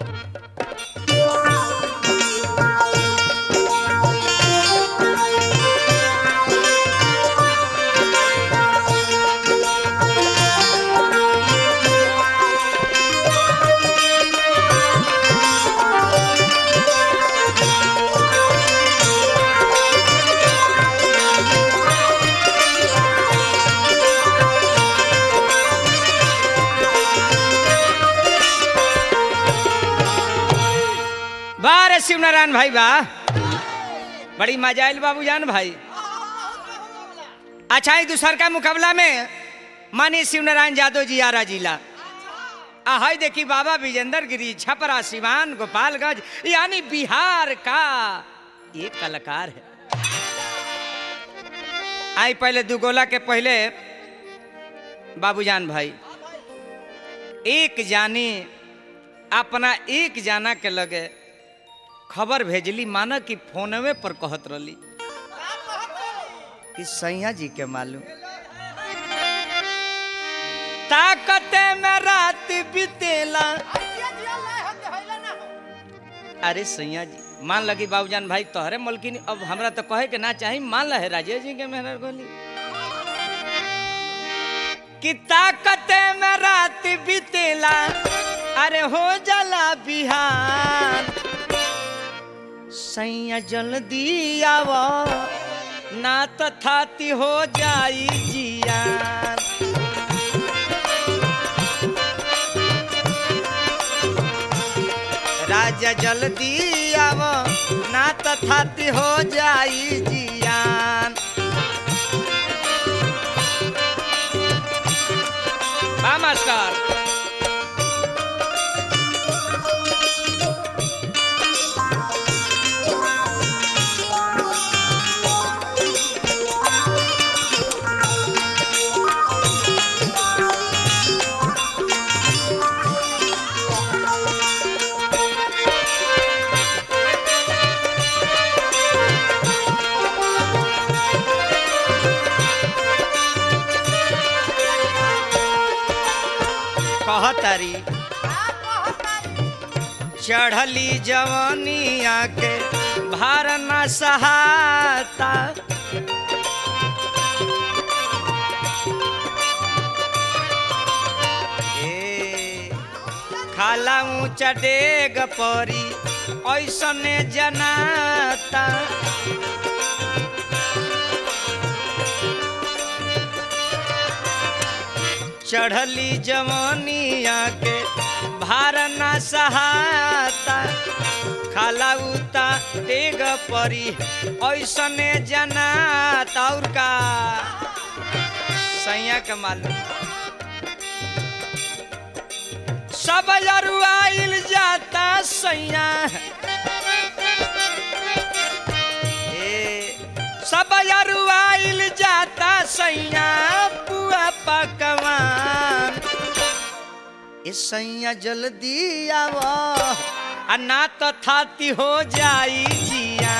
वाह रे शिवनारायण भाई वाह बड़ी मजा आयल बाबू जान भाई अच्छा ही दूसर का मुकाबला में मानी शिवनारायण यादव जी आरा जिला आ हाय देखी बाबा विजेंद्र गिरी छपरा सिवान गोपालगंज यानी बिहार का एक कलाकार है आई पहले दू गोला के पहले बाबूजान भाई एक जानी अपना एक जाना के लगे खबर भेजली माना कि फोनवे पर कहत रही कि सैया जी के मालूम ताकत में रात बीतेला अरे सैया जी मान लगी बाबूजान भाई तोहरे मलकिन अब हमरा तो कहे के ना चाही मान लहे राजेश जी के मेहनत गोली कि ताकत में रात बीतेला अरे हो जाला बिहान सैया जल्दी आव ना तो थाती हो जाई जियान राजा जल्दी आव ना तो थाती हो जाई जियान बा मास्टर कहतारी चढ़ली जवानिया के भार न सहाता ए, खाला ऊंचा डेग परी ऐसने जनाता चढ़ली जवानिया के भार न सहाता खाला उता डेग परी ऐसने जनाता और का सैया के मालूम सब अरुआइल जाता सैया ए, सब अरुआइल जाता सैया पुआ पकवान ए सैया जल्दी आव आ ना तो थाती हो जाई जिया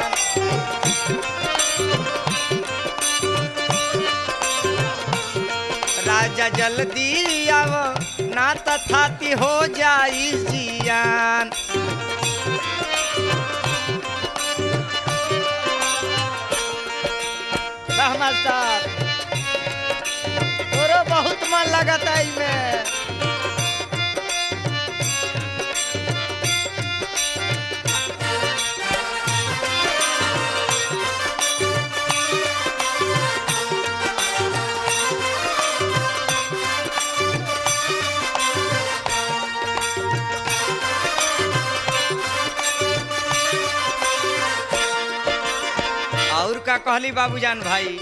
राजा जल्दी आव ना तो थाती हो जाई जियान वाह मास्टर तोरो बहुत मन लगता इमें और का कहली बाबूजान भाई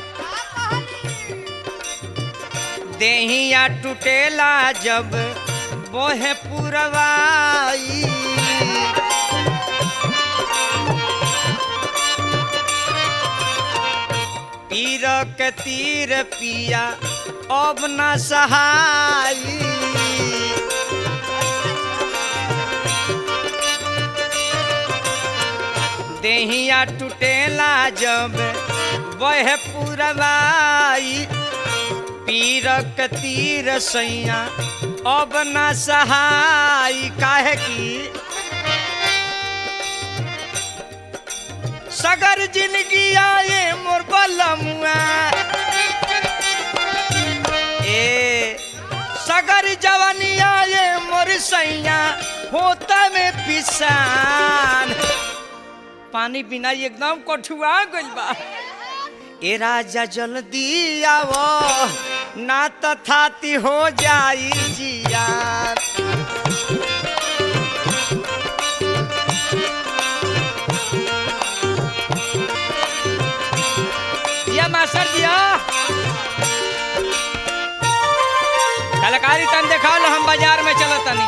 देहिया टूटेला जब बोहे पुरवाई पीर के तीर पिया अब न सहाई देहिया टूटेला जब बह पुरवाई पीरक तीर सैया अब न सहाई काहे की सगर जिंदगी आए मोर बलमुआ ए सगर जवानी आए मोर सैया होता में पिसान पानी बिना एकदम कठुआ गइल बा ए राजा जल्दी आवो ना तो थाती हो जाई जिया या मास्टर दिया कलाकारी तन देखा हम बाजार में चलो तनी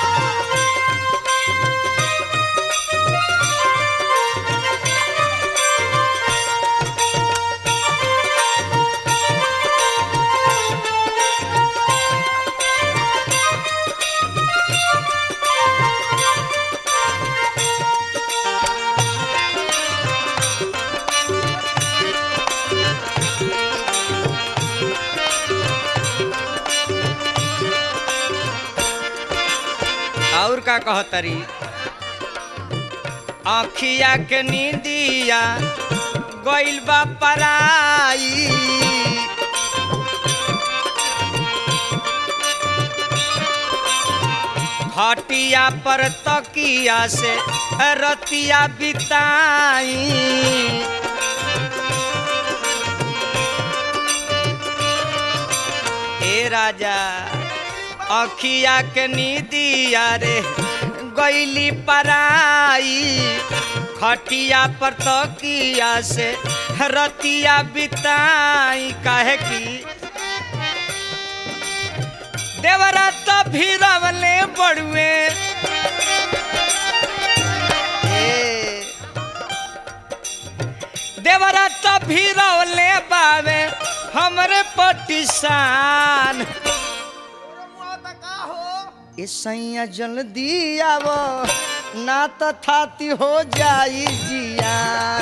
और का कहतरी अखिया के नींदिया गइल बा पराई खटिया पर तकिया से रतिया बिताई ए राजा अखिया के नीदिया रे गैली पराई खटिया पर तकिया से रतिया बिताई काहे की देवरा तो भीरवले बड़ुए ए, देवरा तो भीरवले बावे हमरे पटिसान ए सैया जल्दी आवो ना तो थाती हो जाई जिया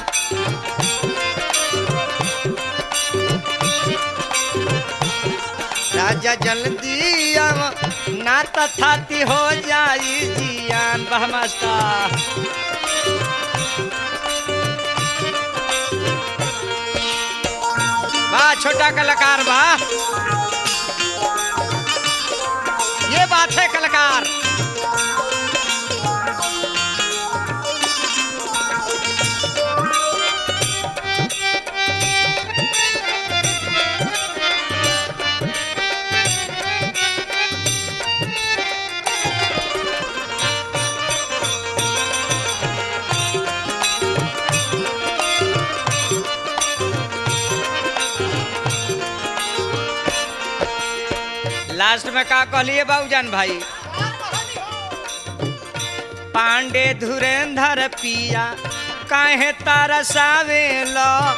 राजा जल्दी आवो ना तो थाती हो जाई जियान वाह मास्टर वाह छोटा कलाकार वाह ये बात है कलाकार लास्ट में का कहलिए बाबूजान भाई पांडे धुरेंधर पिया काहे तरसावेल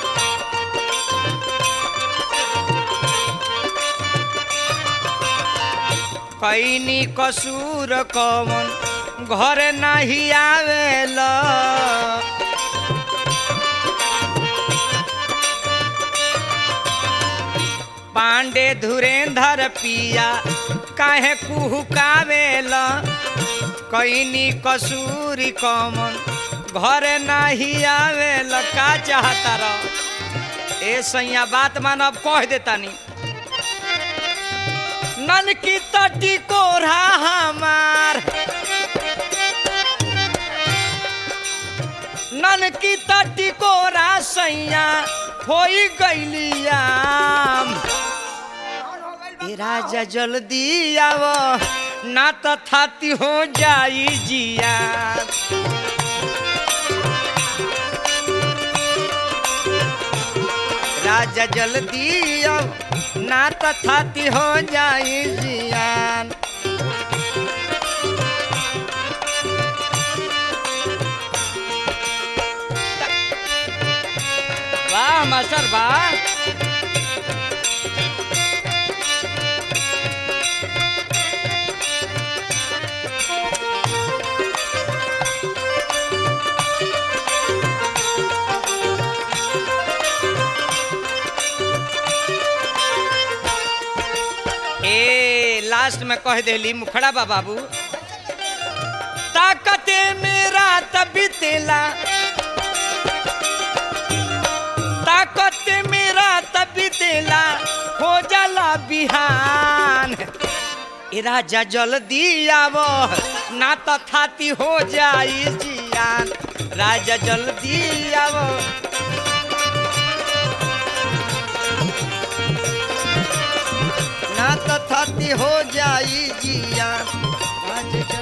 कैनी कसूर कवन घर नहीं आवेल पांडे धुरेंधर पिया काहे कुहुकावेल कैनी कसूरी कमन घर नहीं आवेल का चाहता रह ए सैया बात मानब कह देतानी नन की तटी कोरा हमार नन की तटी कोरा सैया होई गैलियाम ए राजा जल्दी आवो ना तो थाती हो जाई जिया राजा जल्दी आओ ना तो थाती हो जाई जियान वाह मास्टर वाह ए लास्ट में कह देली मुखड़ा बा बाबू ताकते मेरा तबितेला बिहान ए राजा जल्दी आवो ना तो थाती हो जाई जियान राजा जल्दी आवो ना तो थाती हो जाई जियान राजा